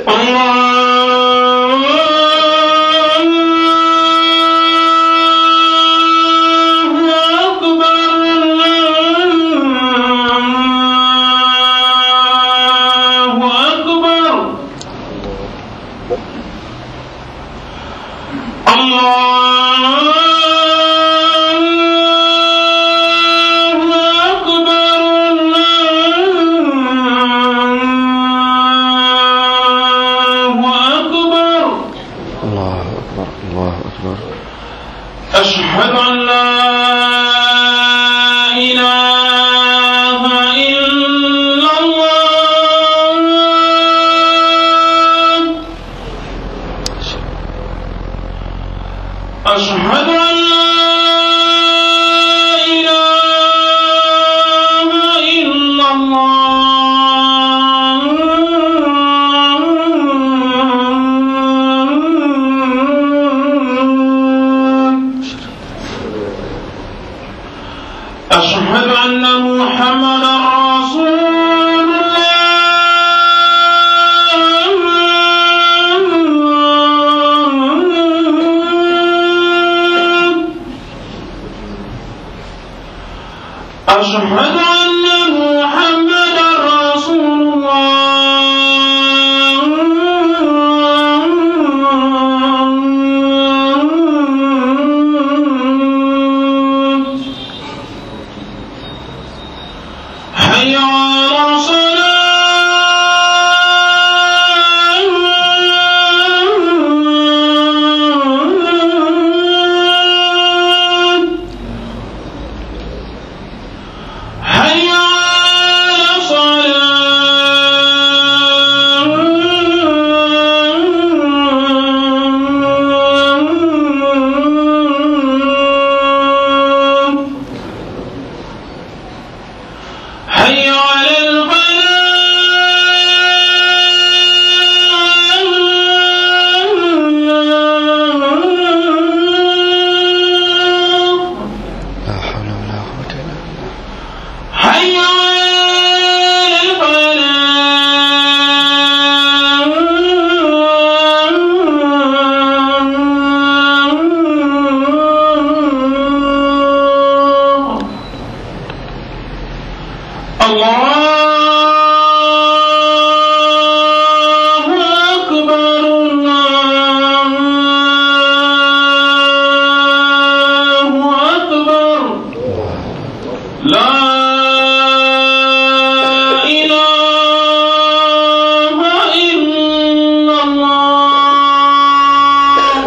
الله أكبر الله أكبر أشهد أن لا إله إلا الله أشهد أن لا إله إلا الله أشهد أن محمدا رسول الله أشهد أن محمدا رسول الله حي على الصلاة حي على الصلاة حي على الفلاح لا حول ولا قوة إلا بالله حي على الفلاح الله أكبر الله أكبر لا إله إلا الله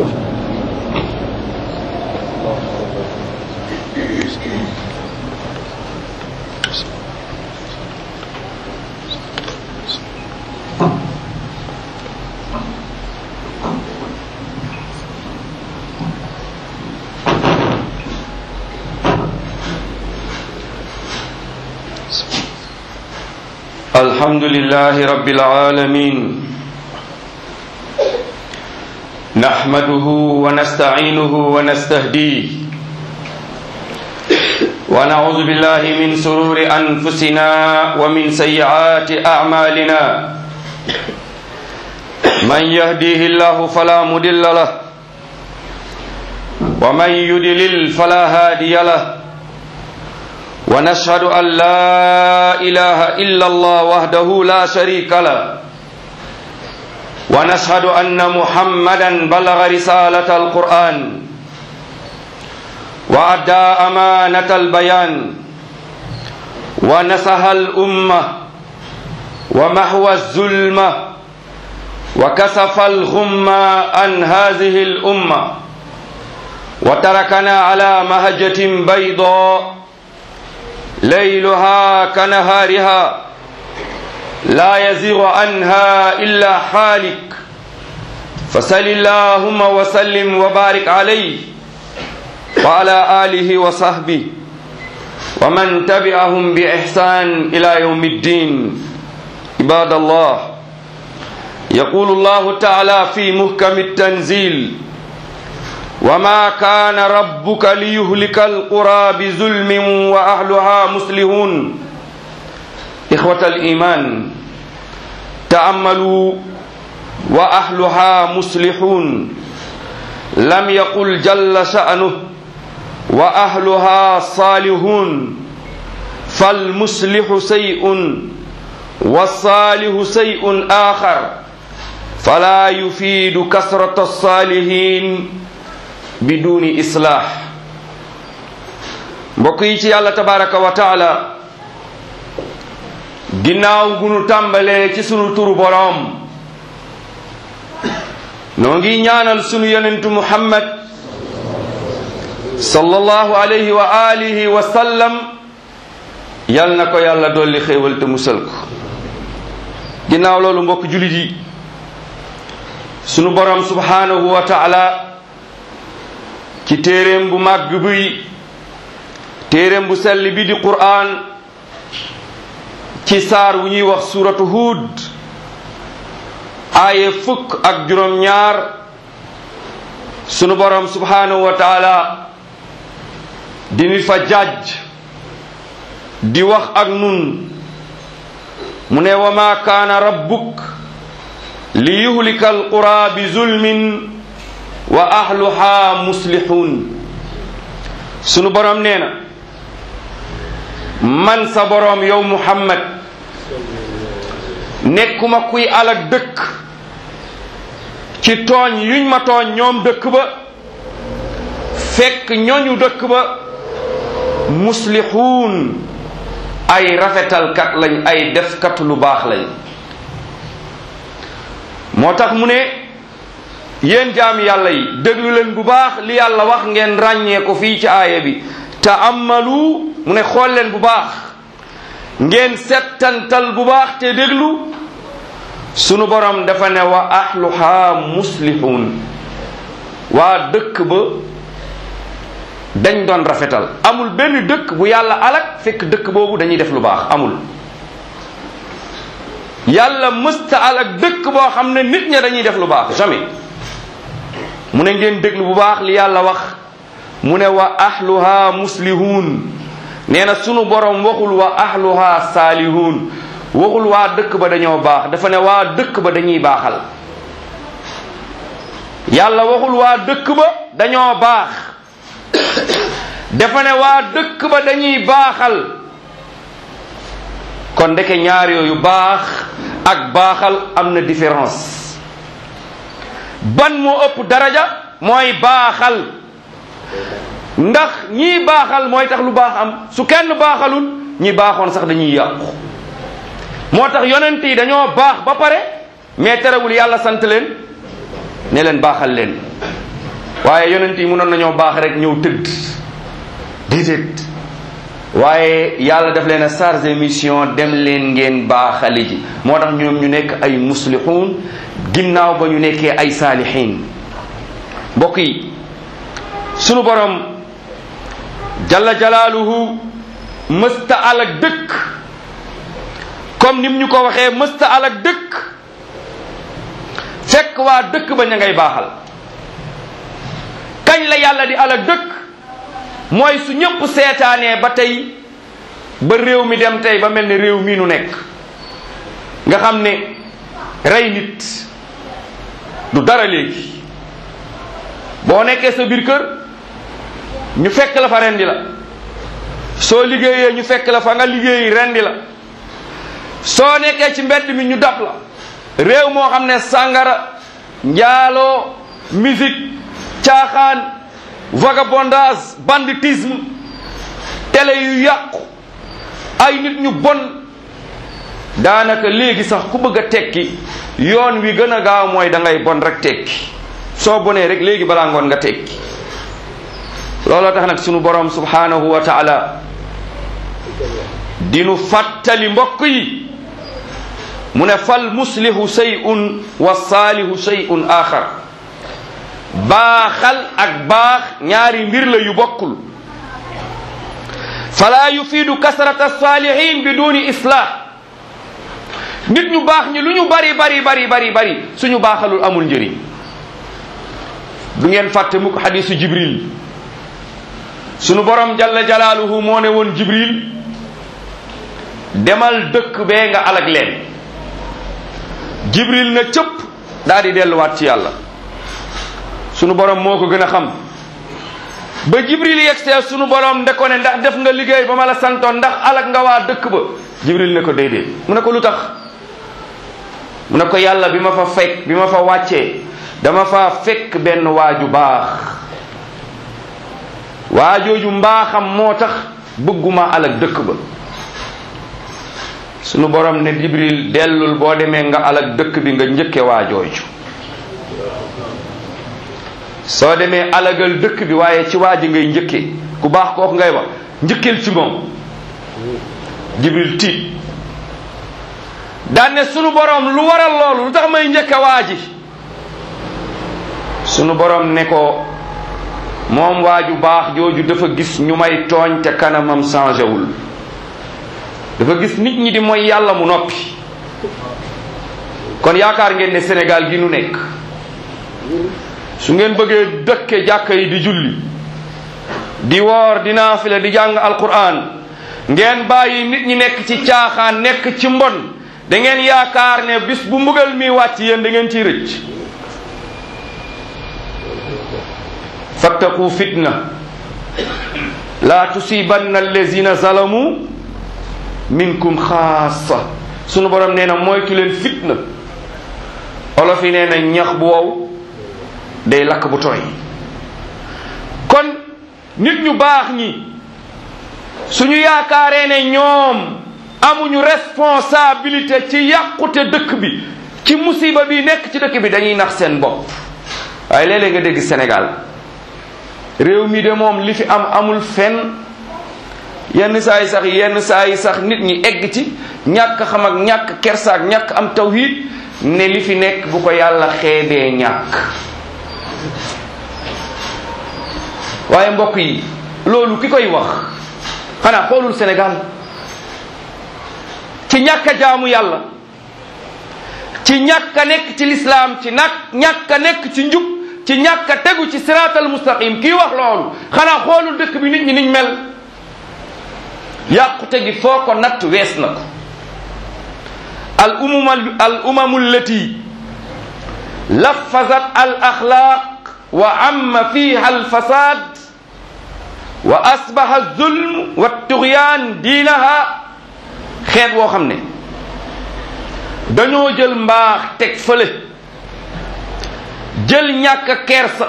الحمد لله رب العالمين نحمده ونستعينه ونستهديه ونعوذ بالله من سرور أنفسنا ومن سيئات أعمالنا من يهديه الله فلا مضل له ومن يضلل فلا هادي له ونشهد أن لا إله إلا الله وحده لا شريك له ونشهد أن محمدا بلغ رسالة القرآن وأدى أمانة البيان ونصح الأمة ومحو الظلمة وكسف الغمة عن هذه الأمة وتركنا على مهجة بيضاء ليلها كنهارها لا يزيغ عنها إلا حالك فسل اللهم وسلم وبارك عليه وعلى آله وصحبه ومن تبعهم بإحسان إلى يوم الدين عباد الله يقول الله تعالى في محكم التنزيل وما كان ربك ليهلك القرى بظلم وأهلها مسلمون إخوة الإيمان تأملوا wa ahluha muslihun lam yaqul jalla sha'nuh wa ahluha salihun فالمصلح شيء والصالح شيء آخر فلا يفيد كثرة الصالحين بدون إصلاح mbokk yi ci yàlla tabaraka wa taala ginnaaw gu nu tàmbalee ci sunu turu boroom noo ngi ñaanal sunu yonentu muhammad sallallahu alayhi wa alihi wa sallam yal na ko yàlla dolli xéewal te musal ko ginnaaw loolu mbokk julit yi sunu borom subhanahu wa taala ci téeréem bu màgg bi téeréem bu sell bi di qur'an ci saar wu ñuy wax suratu hud aaye fukk ak juróom ñaar sunu borom subhanahu wa taala dini fa jàjj di wax ak nun mu ne wa ma kaana rabbuk li yuhlika alqura bi zulmin wa ahluha muslihun sunu borom nee na man sa borom yow muhammad nekkuma kuy alak dëkk ci tooñ yuñ ma tooñ ñoom dëkk ba fekk ñoñu dëkk ba muslihun ay rafetalkat lañ ay defkat lu baax lañ moo tax mu ne yéen jaami yàlla yi déglu leen bu baax li yàlla wax ngeen ràññee ko fii ci aaya bi taamalu mu ne xool leen bu baax ngeen settantal bu baax te déglu sunu borom dafa ne wa ahluha muslihun waa dëkk ba dañ doon rafetal amul benn dëkk bu yàlla alak fekk dëkk boobu dañuy def lu baax amul yàlla mësta alak dëkk boo xam ne nit ña dañuy def lu baax jamais mu ne ngeen déglu bu baax li yàlla wax mu ne wa ahluha muslihun nee na sunu borom waxul wa ahluha saalihun waxul waa dëkk ba dañoo baax dafa ne waa dëkk ba dañuy baaxal yàlla waxul waa dëkk ba dañoo baax dafa ne waa dëkk ba dañuy baaxal kon ndeke ñaar yooyu baax ak baaxal am na différence ban moo ëpp daraja mooy baaxal ndax ñii baaxal mooy tax lu baax am su kenn baaxalul ñi baaxoon sax dañuy yàqu moo tax yonent yi dañoo baax ba pare mais terewul yàlla sant leen ne leen baaxal leen waaye yonent yi mënoon nañoo baax rek ñëw tëdd déedéet waaye yàlla daf leen a chargé mission dem leen ngeen baaxali ji moo tax ñoom ñu nekk ay muslixuun ginnaaw ba ñu nekkee ay saalixiin mbokk yi sunu borom jalla jalaaluhu mësta alak dëkk comme nim ñu ko waxee mësta alak dëkk fekk waa dëkk ba ña ngay baaxal kañ la yàlla di alak dëkk mooy su ñëpp seetaanee ba tey ba réew mi dem tey ba mel ni réew mii nu nekk nga xam ne rey nit du dara léegi boo nekkee sa biir kër ñu fekk la fa rendi la soo liggéeyee ñu fekk la fa nga liggéeyi rendi la soo nekkee ci mbedd mi ñu dab la réew moo xam ne sàngara njaaloo musique caaxaan vagabondage banditisme télé yu yàqu ay nit ñu bon daanaka léegi sax ku bëgg a tekki yoon wi gën a gaaw mooy da ngay bon rek tekki soo bonee rek léegi balaa ngoon nga tekki looloo tax nag sunu borom subhanahu wa taala dinu fàttali mbokk yi mu ne fal muslihu shay'un wa saalihu shay'un axar baaxal ak baax ñaari mbir la yu bokkul fala yufiidu kasrata saalihin bi duni islah nit ñu baax ñi lu ñu bari bari bari bari bari suñu baaxalul amul njëriñ du ngeen fàtte mukk xadisu jibril sunu borom jalla jalaaluhu moo ne woon jibril demal dëkk bee nga alag leen jibril na cëpp daa di delluwaat ci yàlla sunu borom moo ko gën a xam ba jibril yegsee sunu borom nde ko ne ndax def nga liggéey ba ma la santoon ndax alak nga waa dëkk ba jibril ne ko déedéet mu ne ko lu tax mu ne ko yàlla bi ma fa fekk bi ma fa wàccee dama fa fekk benn waaju baax waajooju mbaaxam moo tax bëgguma alak dëkk ba sunu borom ne jibril dellul boo demee nga alak dëkk bi nga njëkke waajooju soo demee alagal dëkk bi waaye ci waa ji ngay njëkkee ku baax kooku ngay wax njëkkeel ci moom jibril tiit daan ne sunu borom lu waral loolu lu tax may njëkke waa ji sunu borom ne ko moom waaju baax jooju dafa gis ñu may tooñ te kanamam changé wul dafa gis nit ñi di mooy yàlla mu noppi kon yaakaar ngeen ne Sénégal gi nu nekk su ngeen bëggee dëkke jàkka yi di julli di woor di naafila di jàng alquran ngeen bàyyi nit ñi nekk ci caaxaan nekk ci mbon da ngeen yaakaar ne bis bu mbugal mi wàcc yéen da ngeen ciy rëcc fattaqu fitna la tusibanna allazina zalamu minkum xaasa sunu borom nee na moytu leen fitna olof yi nee na ñax bu wow day lakk bu tooy kon nit ñu baax ñi suñu yaakaaree ne ñoom amuñu responsabilité ci yàqute dëkk bi ci musiba bi nekk ci dëkk bi dañuy nax seen bopp waaye léeg-léeg nga dégg Sénégal réew mi de moom li fi am amul fenn yenn saa yi sax yenn saa yi sax nit ñi egg ci ñàkk xam ak ñàkk kersaak ñàkk am tawhid ne li fi nekk bu ko yàlla xeebee ñàkk waaye mbokk yi loolu ki koy wax xanaa xoolul Sénégal ci ñàkk a jaamu yàlla ci ñàkk a nekk ci lislaam ci nag ñàkk a nekk ci njub ci ñàkk a tegu ci siraatal mustaqim kii wax loolu xanaa xoolul dëkk bi nit ñi niñ mel yàqute gi foo ko natt wees na ko al umuma al umamu allati lafazat al axlaaq wa amma fiha al fasad wa asbaha zulm wa tugyaan diinaha xeet woo xam ne dañoo jël mbaax teg fële jël ñàkk kersa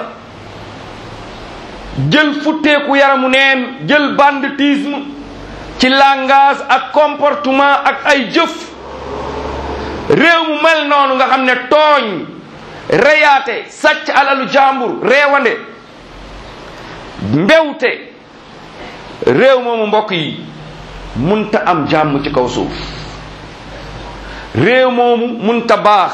jël futteeku yaramu neen jël banditisme ci langage ak comportement ak ay jëf réew mu mel noonu nga xam ne tooñ reyaate sàcc alalu jàmbur reewande mbewte réew moomu mbokk yi munta am jàmm ci kaw suuf réew moomu munta baax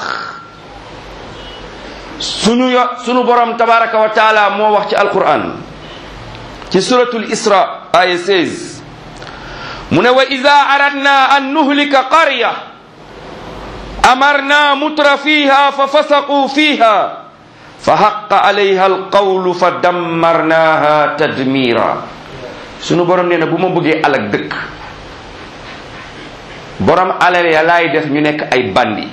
sunu yo sunu borom tabaraka wa taala moo wax ci alquran ci suratul isra aya 16 mu ne wa ida aradna an nuhlika qarya amarna mutra fiha fa fasaqu fiha fa haqa alayha alqawlu fa dammarnaha tadmira sunu borom nee na bu ma bëggee alak dëkk borom alal ya laay def ñu nekk ay bandi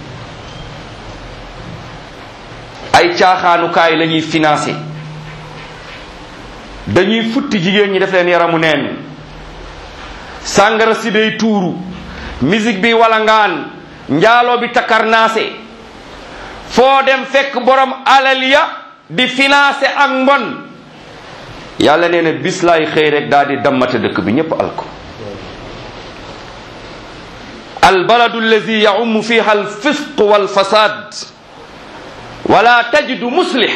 ay caaxaanukaay la ñuy financé dañuy futti jigéen ñi def leen yaramu neen sàngara si day tuuru musique bi walangaan njaaloo bi takarnaase foo dem fekk borom alal ya di financé ak mbon yàlla nee na bis laay xëy rek daal di dammate dëkk bi ñépp alko albaladu allazi yaumu fiha alfisq walfasad wala tajidu muslih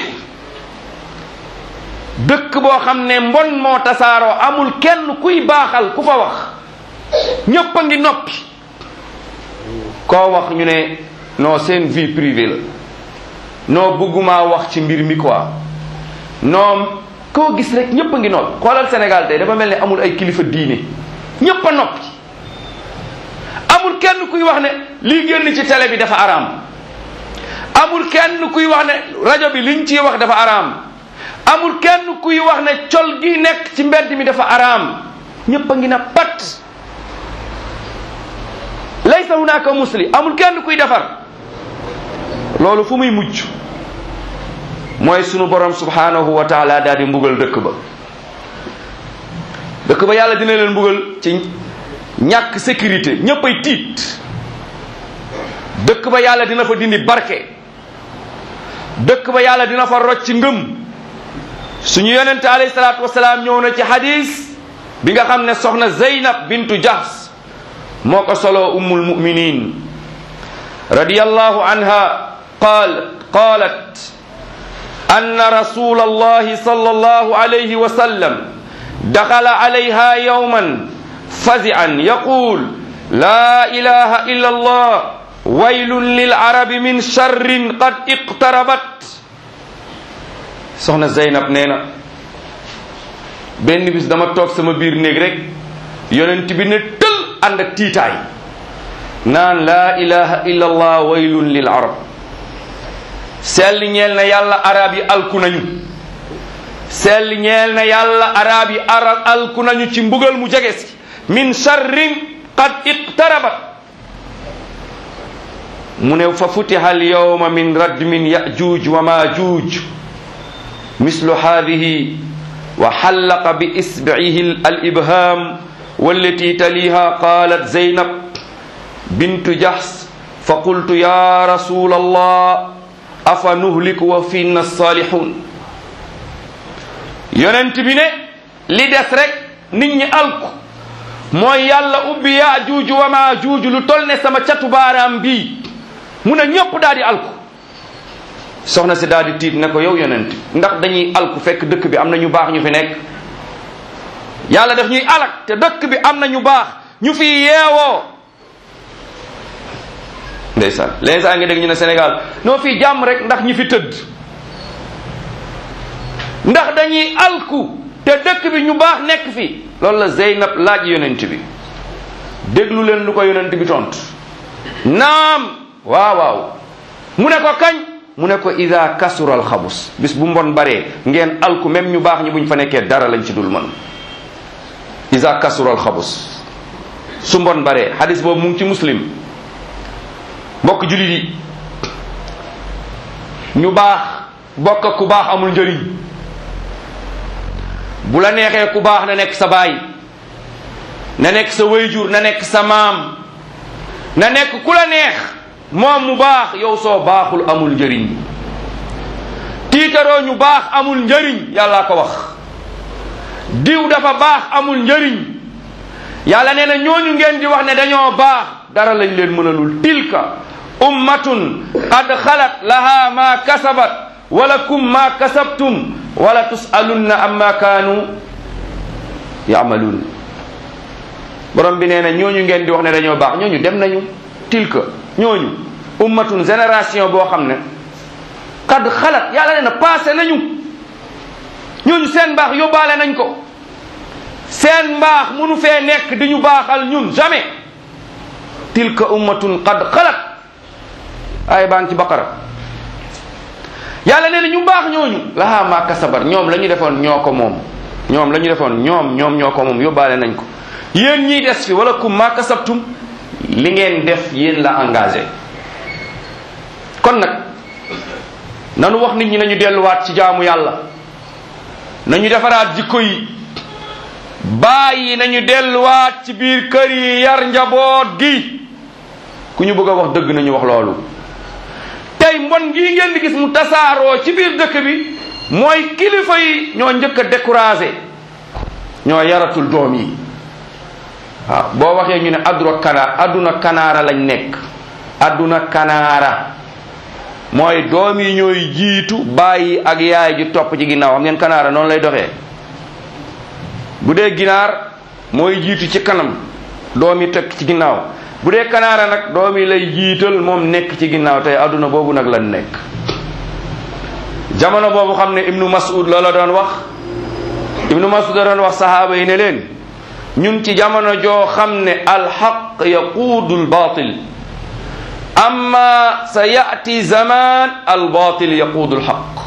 dëkk boo xam ne mbon moo tasaaroo amul kenn kuy baaxal ku fa wax ñépp a ngi noppi koo wax ñu ne non seen vie privée la non bëgguma wax ci mbir mi quoi non koo gis rek ñépp a ngi noppi xoolal Sénégal tey dafa mel ne amul ay kilifa diine ñépp a noppi amul kenn kuy wax ne lii génn ci télé bi dafa araam amul kenn kuy wax ne rajo bi liñ ciy wax dafa araam amul kenn kuy wax ne col gi nekk ci mbedd mi dafa araam ñépp a ngi na pat laysa hunaka musli amul kenn kuy defar loolu fu muy mujj mooy sunu borom subhanahu wa taala daal di mbugal dëkk ba dëkk ba yàlla dina leen mbugal ci ñàkk sécurité ñépp ay tiit dëkk ba yàlla dina fa dindi barke dëkk ba yàlla dina fa rocc ngëm suñu yonente alayhi salaatu wasalaam ñëw na ci hadis bi nga xam ne soxna Zeynab bintu Jahs moo ko solo ummul muminin radiyallahu anha qaal qaalat anna rasul allahi sallallahu alayhi wa sallam dakhala alayha yawman fazi'an yaqul la ilaha illa allah waylun lil arabi min sharrin qad iqtarabat soxna Zeynab nee na benn bis dama toog sama biir néeg rek yonent bi ne tël ànd ak tiitaay naan laa ilaha illa allah waylun lil arab sell ñeel na yàlla arab yi alku nañu sell ñeel na yàlla arab yi arab alku nañu ci mbugal mu jege si min sharrin qad iqtarabat mu ne fa futiha al yawma min radmin yajuj wa majuj mislu hadihi wa xallaqa bi isbihi al ibham wallati taliha qalat zaynab bintu jahs fa qultu ya rasul allah afa nuhliku wa finna salihun yonent bi ne li des rek nit ñi alku mooy yàlla ubbi yaajuuju wa maajuuju lu tol ne sama catu baaraam bii mu ne ñëpp daal di alku soxna si daal di tiit ne ko yow yonent ndax dañuy alku fekk dëkk bi am na ñu baax ñu fi nekk yàlla daf ñuy alak te dëkk bi am na ñu baax ñu fi yeewoo ndeysaan léegi saa nga dégg ñu ne Sénégal noo fii jàmm rek ndax ñi fi tëdd ndax dañuy alku te dëkk bi ñu baax nekk fi loolu la Zeynab laaj yonent bi déglu leen lu ko yonent bi tont naam waaw waaw mu ne ko kañ mu ne ko ida kasura alxabus bis bu mbon baree ngeen alku même ñu baax ñi buñ fa nekkee dara lañ ci dul mën ida kasura alxabus su mbon baree hadis boobu mu ngi ci muslim mbokk julit yi ñu baax bokk ak ku baax amul njëriñ bu la neexee ku baax na nekk sa baay na nekk sa wayjur na nekk sa maam na nekk ku la neex moom mu baax yow soo baaxul amul njëriñ tiitaroo ñu baax amul njëriñ yàlla ko wax diw dafa baax amul njëriñ yàlla nee na ñooñu ngeen di wax ne dañoo baax dara lañ leen mënalul tilka ummatun qad xalat laha ma kasabat walakum ma kasabtum wala tusalunna amma kaanu yaamaluun borom bi nee na ñooñu ngeen di wax ne dañoo baax ñooñu dem nañu tilka ñooñu ummatun génération boo xam ne qad xalat yàlla nee na passé nañu ñooñu seen mbaax yóbbaale nañ ko seen mbaax munu fee nekk di ñu baaxal ñun jamais tilka ummatun qad xalat ay baa ngi ci baqara yàlla nee na ñu baax ñooñu lahaa ma kasabar ñoom la ñu defoon ñoo ko moom ñoom la ñu defoon ñoom ñoom ñoo ko moom yóbbaale nañ ko yéen ñiy des fi wala kum ma kasabtum li ngeen def yéen la engagé kon nag nanu wax nit ñi nañu delluwaat ci jaamu yàlla nañu defaraat jikko yi bàyyi nañu delluwaat ci biir kër yi yar njaboot gi ku ñu bëgg a wax dëgg nañu wax loolu tey mbon gii ngeen di gis mu tasaaroo ci biir dëkk bi mooy kilifa yi ñoo njëkk a découragé ñoo yaratul doom yi waaw boo waxee ñu ne adduna kana adduna kanaara lañ nekk adduna kanaara mooy doom yi ñooy jiitu bàyyi ak yaay ji topp ci ginnaaw xam ngeen kanaara noonu lay doxee bu dee ginaar mooy jiitu ci kanam doom yi teg ci ginnaaw bu dee kanaara nag doom yi lay jiital moom nekk ci ginnaaw tey adduna boobu nag lan nekk jamono boobu xam ne ibnu mas'ud loola doon wax ibnu mas'ud la doon wax sahaaba yi ne leen ñun ci jamono joo xam ne alxaq yaquudu albatil amma sa yati zaman albatil yaquudu alxaq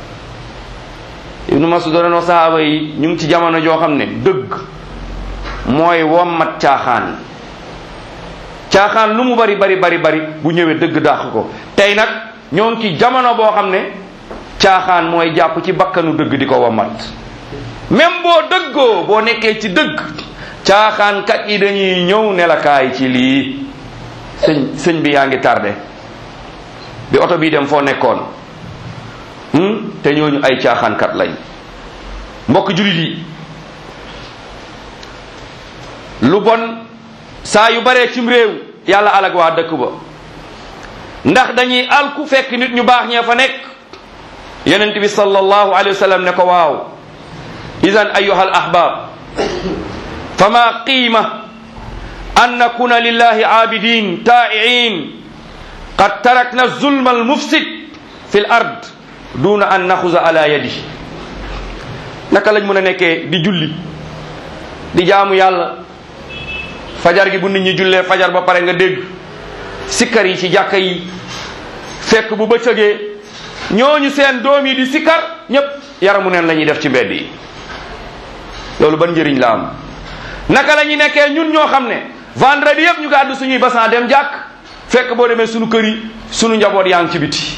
ibnu mas'ud la doon wax sahaaba yi ñu ngi ci jamono joo xam ne dëgg mooy wommat caaxaan caaxaan lu mu bari bari bari bari bu ñëwee dëgg dàq ko tey nag ñoo ngi ci jamono boo xam ne caaxaan mooy jàpp ci bakkanu dëgg di ko wamat même boo dëggoo boo nekkee ci dëgg caaxaankat yi dañuy ñëw ne la kaay ci lii sëñ sëñ bi yaa ngi tardé bi oto bii dem foo nekkoon te ñooñu ay caaxaankat lañ mbokk julit yi lu bon saa yu baree cim réew yàlla alag waa dëkk ba ndax dañuy alku fekk nit ñu baax ñee fa nekk yonent bi sallallahu alayhi wa sallam ne ko waaw idan ayuha al ahbab fama qiima an nakuna lillahi aabidin taa'iin qad tarakna zulma almufsid fi l ard duna an naxuza ala yadi naka lañ mën a nekkee di julli di jaamu yàlla fajar gi bu nit ñi jullee fajar ba pare nga dégg sikkar yi ci jàkka yi fekk bu bëccëgee ñooñu seen doom yi di sikkar ñépp yaramu neen la ñuy def ci mbedd yi loolu ban njëriñ la am naka la ñuy nekkee ñun ñoo xam ne vendredi yëpp ñu gàddu suñuy basan dem jàkk fekk boo demee suñu kër yi suñu njaboot yaa ngi ci biti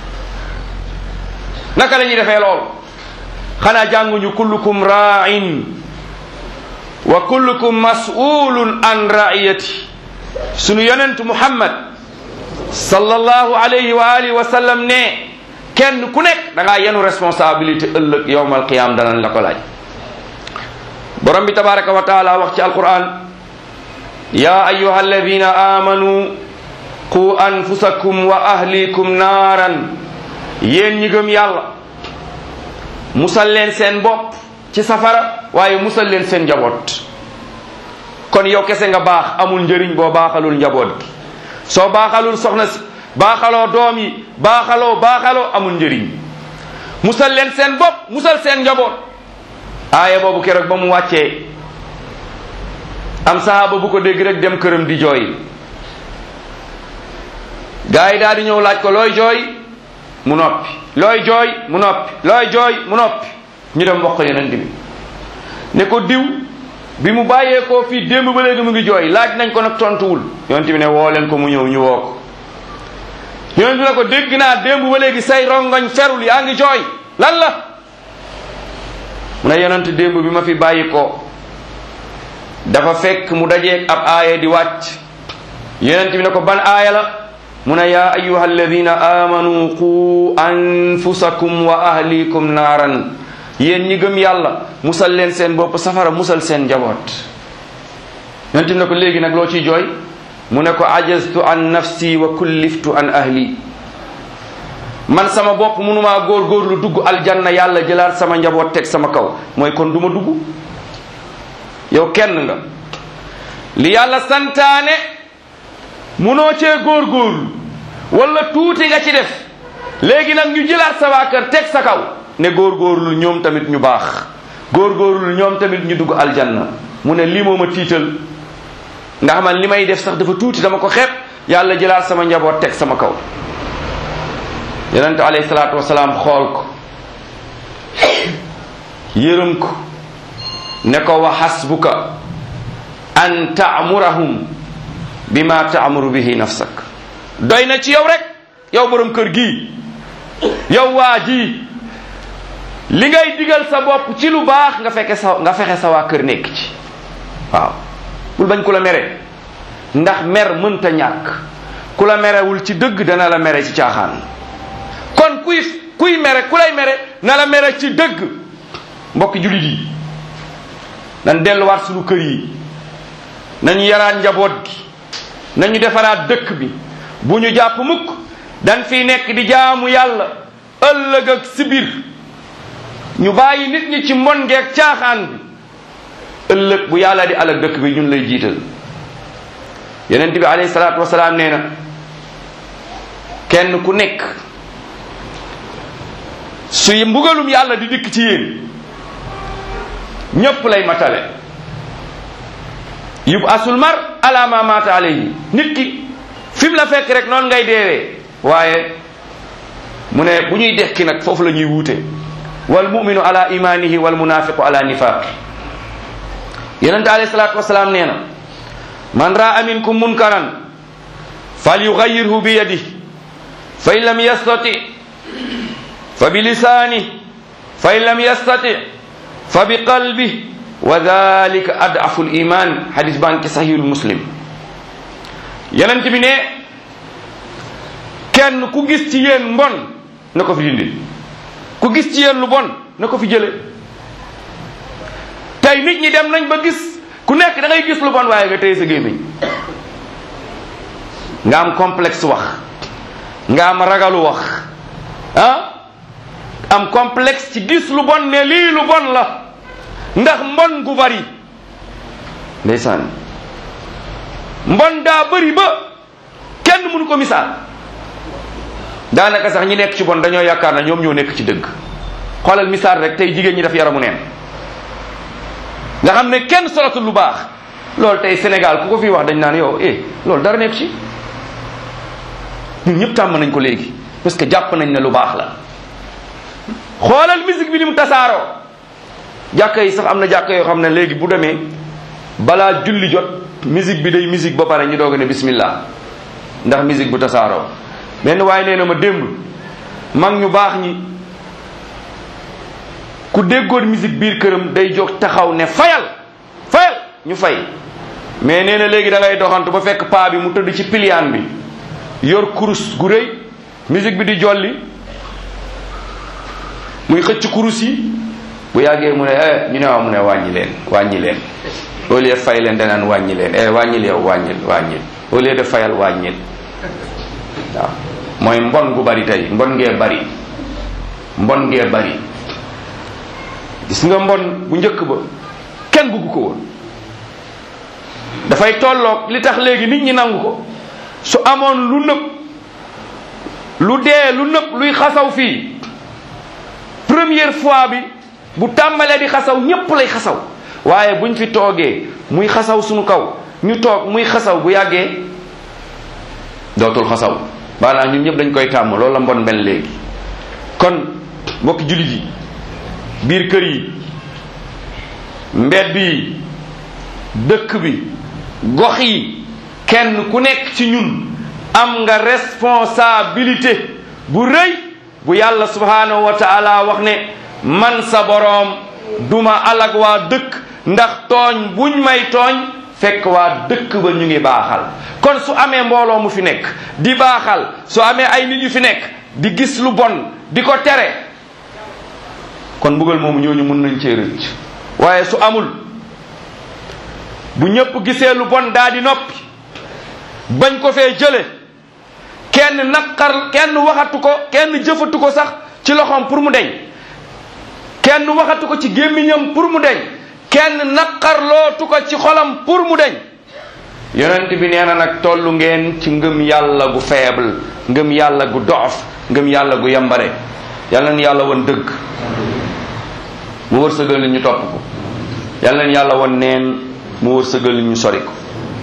naka la ñuy defee lool xanaa jànguñu kullukum ra'in wa kullukum mas'ulun an ra'iyati sunu yonent muhammad sallallahu alayhi wa alihi wa sallam ne kenn ku nekk da ngaa yenu responsabilité ëllëg yowmal qiyam danañ la ko laaj borom bi tabaraka wa taala wax ci alquran ya ayuha alladina amanu qu anfusakum wa ahlikum naaran yéen ñi gëm yàlla musal leen seen bopp ci safara waaye musal leen seen njaboot kon yow kese nga baax amul njëriñ boo baaxalul njaboot gi soo baaxalul soxna si baaxaloo doom yi baaxaloo baaxaloo amul njëriñ musal leen seen bopp musal seen njaboot aaya boobu keroog ba mu wàccee am sahaaba bu ko dégg rek dem këram di jooy gaa yi daal di ñëw laaj ko looy jooy mu noppi looy jooy mu noppi looy jooy mu noppi ñu dem wax ko yonent bi ne ko diw bi mu bàyyeekoo fii démb ba léegi mu ngi jooy laaj nañ ko nag tontuwul yonent bi ne woo leen ko mu ñëw ñu woo ko yonent bi ne ko dégg naa démb ba léegi say rongoñ ferul yaa ngi jooy lan la mu ne yonent démb bi ma fi bàyyi ko dafa fekk mu dajeeg ab aaya di wàcc yonent bi ne ko ban aaya la mu ne yaa ayuha alladina amanu qu anfusakum wa ahlikum naaran yéen ñi gëm yàlla musal leen seen bopp safara musal seen njaboot yonent bi ne ko léegi nag loo ciy jooy mu ne ko ajaztu an nafsi wa kulliftu an ahli man sama bopp mënumaa góor-góorlu dugg aljanna yàlla jëlaat sama njaboot teg sama kaw mooy kon duma dugg yow kenn nga li yàlla santaane munoo cee góor-góorlu wala tuuti nga ci def léegi nag ñu jëlaat sa waa kër teg sa kaw ne góor-góorlu ñoom tamit ñu baax góor-góorlu ñoom tamit ñu dugg aljanna mu ne lii moo ma tiital ndax man li may def sax dafa tuuti dama ko xeeb yàlla jëlaat sama njaboot teg sama kaw yonente alayhi salaatu wasalaam xool ko yërëm ko ne ko wa xasbuka an taamurahum bima taamuru bihi nafsak doy na ci yow rek yow borom kër gi yow waa ji li ngay digal sa bopp ci lu baax nga fekke sa nga fexe sa waa kër nekk ci waaw bul bañ ku la mere ndax mer mënta ñàkk ku la merewul ci dëgg dana la mere ci caaxaan kon kuy kuy mere ku lay mere na la mere ci dëgg mbokki jullit yi nañ delluwaat suñu kër yi nañu yaraat njaboot gi nañu defaraat dëkk bi bu ñu jàpp mukk dañ fiy nekk di jaamu yàlla ëllëg ak sibir ñu bàyyi nit ñi ci mbon ngeeg caaxaan bi ëllëg bu yàlla di alak dëkk bi ñun lay jiital yonent bi alayhi salaatu wasalaam nee na kenn ku nekk suy mbugalum yàlla di dikk ci yéen ñépp lay matale yub asul mar ala ma mata alayhi nit ki fi mu la fekk rek noonu ngay deewee waaye mu ne bu ñuy dekki nag foofu la ñuy wuute wal muminu ala imanihi wal munafiqu ala nifaqi yonente alayhi salatu wasalaam nee na man raa minkum munkaran fal yugayirhu bi yadihi fa in lam yastati fa bi lisaani fa in lam yastati fa bi qalbi wa dalika adafu l iman hadis baa ngi ci sahihul muslim yonent bi ne kenn ku gis ci yéen mbon na ko fi dindi ku gis ci yéen lu bon na ko fi jële tey nit ñi dem nañ ba gis ku nekk da ngay gis lu bon waaye nga téye sa gémmiñ nga am complexe wax nga am ragalu wax ah am complexe ci gis lu bon ne lii lu bon la ndax mbon gu bari ndeysaan mbon daa bari ba kenn mënu ko misaal daanaka sax ñi nekk ci bon dañoo yaakaar na ñoom ñoo nekk ci dëgg xoolal misaal rek tey jigéen ñi daf yaramu neen nga xam ne kenn solatul lu baax loolu tey Sénégal ku ko fi wax dañ naan yow eh loolu dara nekk ci ñun ñëpp tàmm nañ ko léegi parce que jàpp nañ ne lu baax la xoolal musique bi ni mu tasaaroo jàkka yi sax am na jàkka yoo xam ne léegi bu demee balaa julli jot musique bi day musique ba pare ñu doog a ne bismillah ndax musique bu tasaaroo benn waaye nee na ma démb mag ñu baax ñi ku déggoon musique biir këram day jóg taxaw ne fayal fayal ñu fay mais nee na léegi da ngay doxantu ba fekk paa bi mu tëdd ci piliyaan bi yor kurus gu rëy musique bi di jolli muy xëcc kurus yi bu yàggee mu ne eh ñu ne waaw mu ne wàññi leen wàññi leen au lieu fay leen danaan wàññi leen eh wàññil yow wàññil wàññil au lieu de fayal wàññil waaw mooy mbon gu bari tey mbon ngee bari mbon ngee bari gis nga mbon bu njëkk ba kenn bugg ko woon dafay tolloog li tax léegi nit ñi nangu ko su amoon lu nëb lu dee lu nëb luy xasaw fii première fois bi bu tàmbalee di xasaw ñépp lay xasaw waaye buñ fi toogee muy xasaw suñu kaw ñu toog muy xasaw bu yàggee dootul xasaw maanaam ñun ñëpp dañ koy tàmm loolu la mbon mel léegi kon mbokki jullit yi biir kër yi mbedd yi dëkk bi gox yi kenn ku nekk ci ñun am nga responsabilité bu rëy bu yàlla subhanahu wa taala wax ne man sa boroom duma alag waa dëkk ndax tooñ buñ may tooñ fekk waa dëkk ba ñu ngi baaxal kon su amee mbooloo mu fi nekk di baaxal su amee ay nit yu fi nekk di gis lu bon di ko tere kon mbugal moomu ñooñu mun nañ cee rëcc waaye su amul bu ñëpp gisee lu bon daa di noppi bañ ko fee jële kenn naqar kenn waxatu ko kenn jëfatu ko sax ci loxoom pour mu deñ kenn waxatu ko ci gémmiñam pour mu deñ kenn naqarlootu ko ci xolam pour mu deñ yonent bi nee na nag tollu ngeen ci ngëm yàlla gu faible ngëm yàlla gu dof ngëm yàlla gu yambare yàlla na yàlla won dëgg mu wërsëgal li ñu topp ko yàlla na yàlla won neen mu wërsëgal li ñu sori ko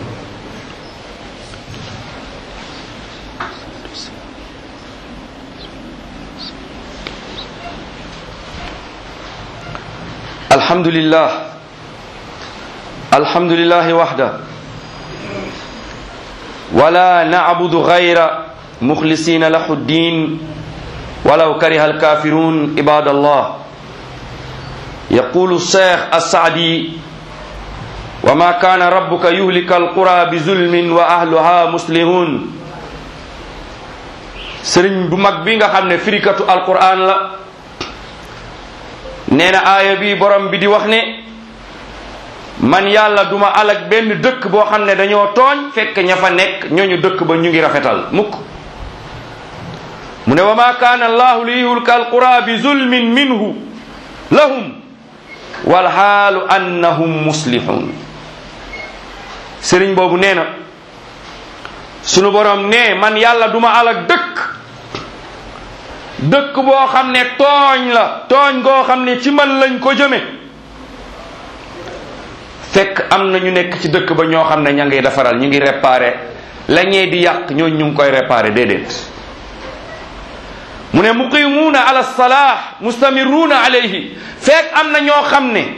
الحمد لله الحمد لله وحده ولا نعبد غير مخلصين له الدين ولو كره الكافرون عباد الله يقول الشيخ السعدي وما كان ربك يهلك القرى بظلم واهلها مسلمون سرين بو ماك بيغا خامني فريكاتو القران لا nee na aaya bi borom bi di wax ne man yàlla duma alag benn dëkk boo xam ne dañoo tooñ fekk ña fa nekk ñooñu dëkk ba ñu ngi rafetal mukk mu ne wa ma kaana allahu li yuhlika alqura bi zulmin minhu lahum walxaalu annahum muslihun sëriñ boobu nee na sunu borom ne man yàlla duma alag dëkk dëkk boo xam ne tooñ la tooñ goo xam ne ci man lañ ko jëme fekk am na ñu nekk ci dëkk ba ñoo xam ne ña ngi defaral ñu ngi réparé la ñee di yàq ñooñu ñu ngi koy réparé déedéet mu ne muqimuuna ala salah mustamiruuna alayhi fekk am na ñoo xam ne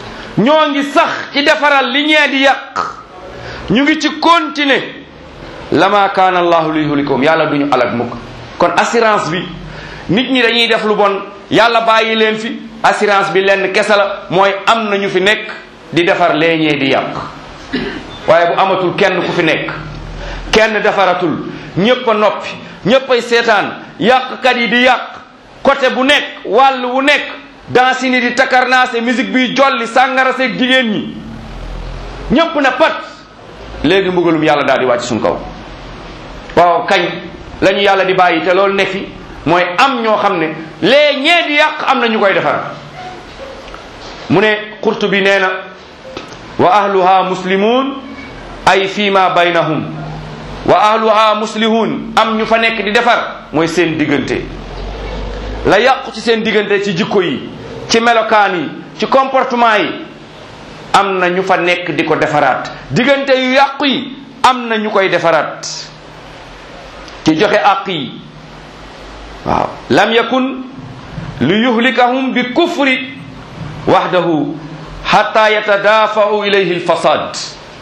ñoo ngi sax ci defaral li ñee di yàq ñu ngi ci continuer lama kaana allahu li yuhlikum yàlla duñu alag mukk kon assurance bi nit ñi dañuy def lu bon yàlla bàyyi leen fi assurance bi lenn kese la mooy am na ñu fi nekk di defar leeñee di yàq waaye bu amatul kenn ku fi nekk kenn defaratul ñépp a noppi ñépp ay seetaan yàqkat yi di yàq côté bu nekk wàll wu nekk dansi ni di takarnaase musique bi jolli sàngara seeg jigéen ñi ñépp na pat léegi mbugalum yàlla daal di wàcc suñ kaw waaw kañ la ñu yàlla di bàyyi te loolu ne fi mooy am ñoo xam ne lee ñee di yàq am na ñu koy defar mu ne xurtu bi nee na wa ahluha muslimun ay fima baynahum wa ahluha muslihun am ñu fa nekk di defar mooy seen diggante la yàqu ci seen diggante ci jikko yi ci melokaan yi ci comportement yi am na ñu fa nekk di ko defaraat diggante yu yàqu yi am na ñu koy defaraat ci joxe àq yi waaw lam yakun li yuhlikahum bi kufri wahdahu hatta yatadafa'u ilayhi alfasad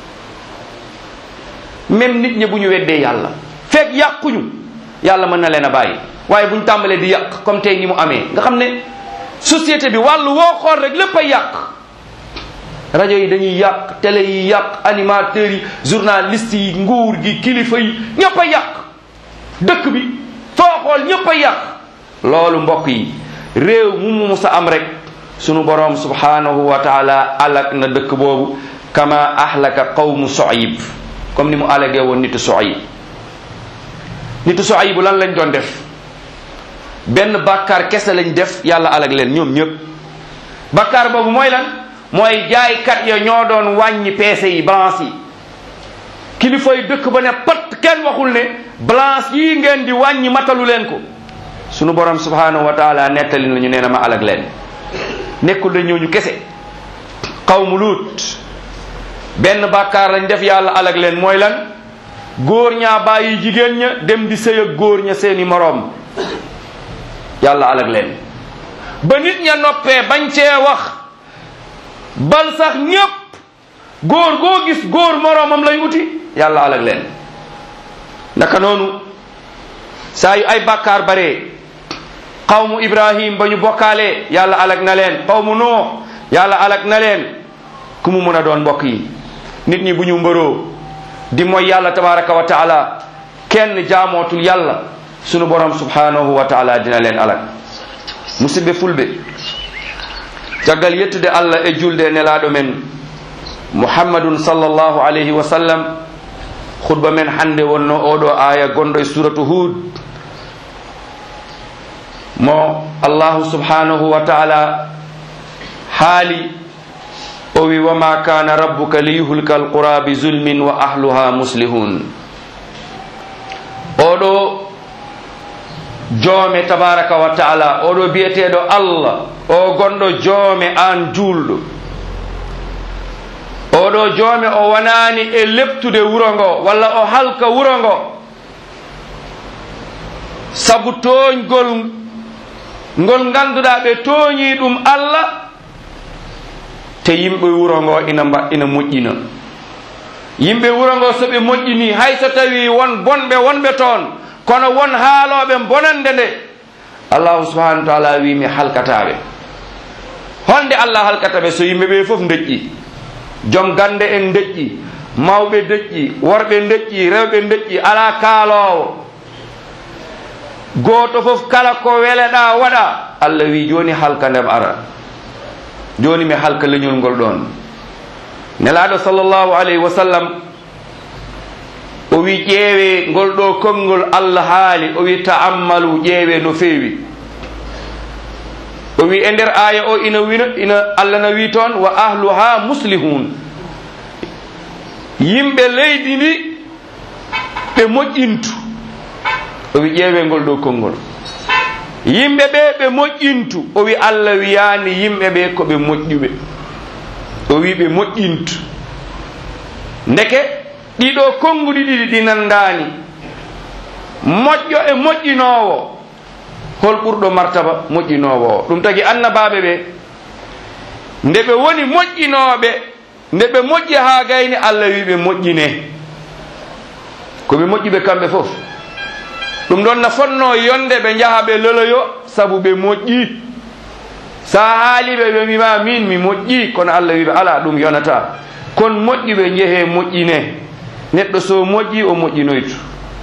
même nit ñi bu ñu weddee yàlla fekk yàquñu yàlla mën na leen a bàyyi waaye bu ñu tàmbalee di yàq comme tey ni mu amee nga xam ne société bi wàllu woo xool rek lépp ay yàq rajo yi dañuy yàq télé yi yàq animateurs yi journalistes yi nguur gi kilifa yi ñëpp a yàq dëkk bi foo xool ñëpp a yàq loolu mbokk yi réew mu mu musa am rek sunu boroom subhanahu wa taala alak na dëkk boobu kama ahlaka qawmu soyib comme ni mu alagee woon nitu soyib nitu soyib lan lañ doon def benn bàkkaar kese lañ def yàlla alag leen ñoom ñëpp bàkkaar boobu mooy lan mooy jaaykat ya ñoo doon wàññi peese yi balance yi kilifa yi dëkk ba ne pat kenn waxul ne balance yii ngeen di wàññi matalu leen ko sunu borom subhanahu wa taala nettali nañu nee na ma alag leen nekkul da ñooñu kese xawmu luut benn bàkkaar lañ def yàlla alag leen mooy lan góor ñaa bàyyi jigéen ña dem di sëy ak góor ña seeni moroom yàlla alag leen ba nit ña noppee bañ cee wax bal sax ñépp góor goo gis góor moroomam lay uti yàlla alag leen naka noonu saa yu ay bàkkaar bare qawmu ibrahim ba ñu bokkaalee yàlla alag na leen qawmu nuux yàlla alag na leen ku mu mën a doon mbokk yi nit ñi bu ñu mbëroo di mooy yàlla tabaraka wa taala kenn jaamootul yàlla sunu borom subhanahu wa taala dina leen alag musidɓe fulɓe caggal yettude allah e julde nelaɗo men muhammadun sallllahu alayhi wa sallam khutba men hande wonno oɗo aya gonɗo e suratu hud mo allahu subhanahu wa taala haali o wi wama kana rabbuka liyuhlika alqura bi zulmin wa ahluha muslihun oɗo joome tabaraka wa taala oɗo biyeteɗo allah o gonɗo joome an julɗo oɗo joome o wonani e leptude wuro ngo walla o halka wuro ngo sabu toñgol ngol ganduɗa ɓe tooñi ɗum allah te yimɓe wuro ngo ina mba ina moƴƴina yimɓe wuro ngo soɓe moƴƴini hay so tawi won bonɓe wonɓe toon kono won haaloɓe bonande nde allahu subahanahu wa taala wi mi halkataɓe honde allah halkataɓe so yimɓe ɓe foof deƴƴi joom gande en deƴƴi mawɓe deƴƴi worɓe deƴƴi rewɓe deƴƴi ala kaalowo goto foof kala ko weleɗa waɗa allah wi joni halka ndem ara joni mi halka leñol ngol ɗon nelaɗo sallllahu alayhi wa sallam o wi ƴeewe ngol ɗo konngol allah haali o wi ta'ammalu ƴeewe no feewi o wi e nder aya o ina wina ina allah na wi toon wa ahluha muslihun yimɓe leydi ndi ɓe moƴƴintu o wi ƴeewe ngol ɗo konngol yimɓe ɓe ɓe moƴƴintu o wi allah wiyani yimɓe ɓe koɓe moƴƴuɓe o wi ɓe moƴƴintu ndeke ɗiɗo konnguɗi ɗiɗi ɗi nandani moƴƴo e moƴƴinowo hol ɓurɗo martaba moƴƴinowo o ɗum tagi annabaɓe ɓe nde ɓe woni moƴƴinoɓe nde ɓe moƴƴi ha gayni allah wi ɓe moƴƴine koɓe moƴƴuɓe kamɓe fof ɗum ɗon no fonno yonde ɓe jaha ɓe loloyo saabu ɓe moƴƴi sa haaliɓe ɓe mbima min mi moƴƴi kono allah wiɓe ala ɗum yonata kon moƴƴuɓe jeehe moƴƴine neɗɗo so moƴƴi o moƴƴinoytu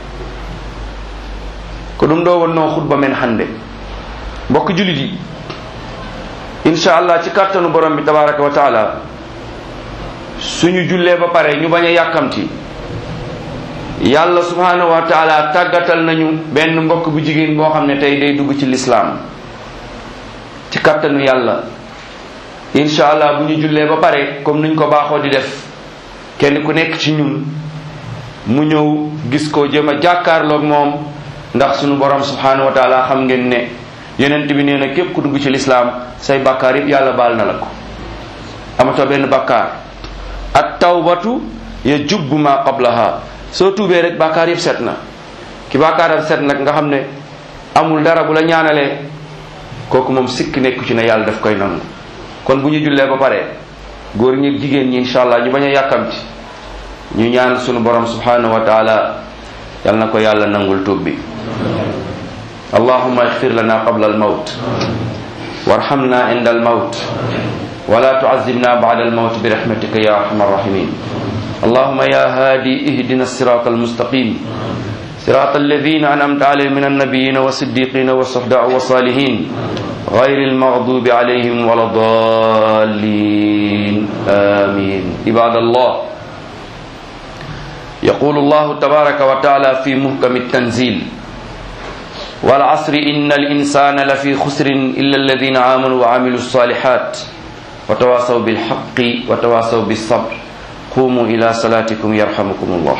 ko ɗum ɗo wonno hutba men hannde mbokk julit yi inchallah ci kattanu borom bi tabaraka wa taala suñu jullee ba pare ñu bañ a yàkkamti yàlla subhanahu wa taala tàggatal nañu benn mbokk bu jigéen boo xam ne tey day dugg ci lislaam ci kattanu yàlla inchallah bu ñu jullee ba pare comme niñ ko baaxoo di def kenn ku nekk ci ñun mu ñëw gis ko jëm a jàkkaarloog moom ndax suñu borom subhanahu wa taala xam ngeen ne yonent bi nee na képp ku dugg ci lislaam say bàkkaar yëpp yàlla baal na la ko amatoo benn bàkkaar at tawbatu ya jubbu ma qablaha soo tuubee rek bàkkaar yëpp set na ki bàkkaaram set nag nga xam ne amul dara bu la ñaanalee kooku moom sikk nekku ci ne yàlla daf koy nangu kon bu ñu jullee ba pare góor ñi jigéen ñi incha allah ñu bañ a yàkkamti ñu ñaan sunu borom subhanahu wa taala yal na ko yàlla nangul tuub bi allahuma ixfir lana qabla almawt warhamna inda almawt ولا تعذبنا بعد الموت برحمتك يا ارحم الراحمين اللهم يا هادي اهدنا الصراط المستقيم صراط الذين انعمت عليهم من النبيين والصديقين والصحداء والصالحين غير المغضوب عليهم ولا الضالين امين عباد الله يقول الله تبارك وتعالى في محكم التنزيل والعصر ان الانسان لفي خسر الا الذين امنوا وعملوا الصالحات وتواصوا بالحق وتواصوا بالصبر قوموا إلى صلاتكم يرحمكم الله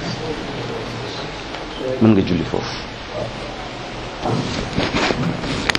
من جولي فوف